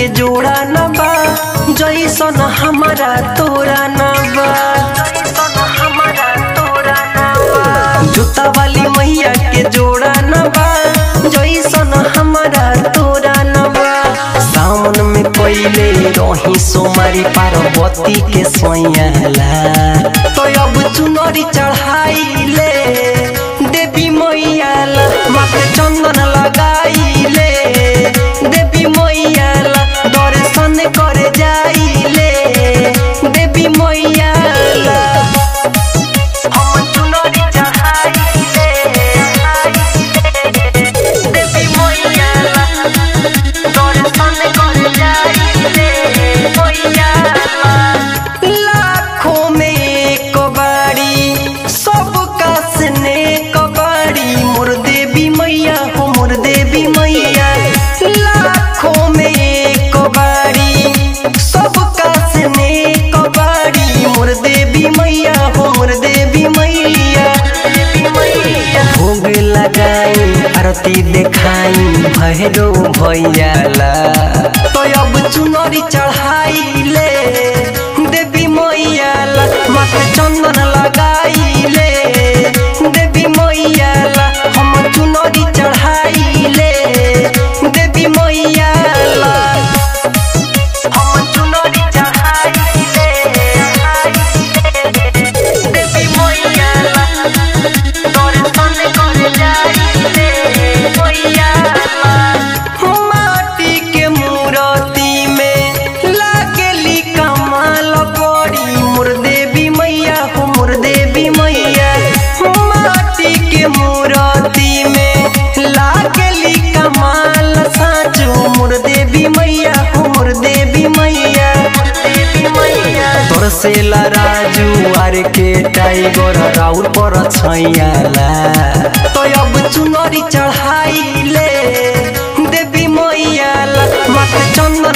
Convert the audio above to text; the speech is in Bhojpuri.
जोड़ा न बा जैसन हमारा तोरा न बा जूता वाली मैया के जोड़ा न बा जैसन हमारा तोरा न बा सावन में पहिले रही सोमारी पार्वती के सोयला तो अब चुनरी चढ़ाइले देवी मैया ला माथे चंदन लगाइले देवी मैया ला दर्शन करे जाइले देवी मैया ला हम चुनरी चढ़ाइले देवी मैया ला दर्शन करे जाइले मैया ला लाखों में एक बारी सबका स्ने कबाड़ी मोर देवी मैया हो मोर देवी मैया लाखों में एक बारी सबका स्ने कबाड़ी मोर देवी मैया हो मोर देवी मैया भोग लगाई आरती देखाई भैरो भैया ला तो अब चुनरी चढ़ाइले देवी मैया ला माथे चंदन लगाइले देवी मैया ला हम चुनरी चढ़ाइले देवी मैया ला हम चुनरी चढ़ाइले देवी मैया ला दर्शन करे जाइले मैया ला माटी के मूर्ति में लागली कमाल बड़ी मोर देवी मैया हो मोर देवी मैया माटी के मूर्ति में लागली कमाल साचो मोर देवी मैया हो मोर देवी मैया देवी मैया तोर से राजू आर के टाइगर राउर पर छैयाला तो अब चुनरी चढ़ाइले देवी मैया ला माथे चंदन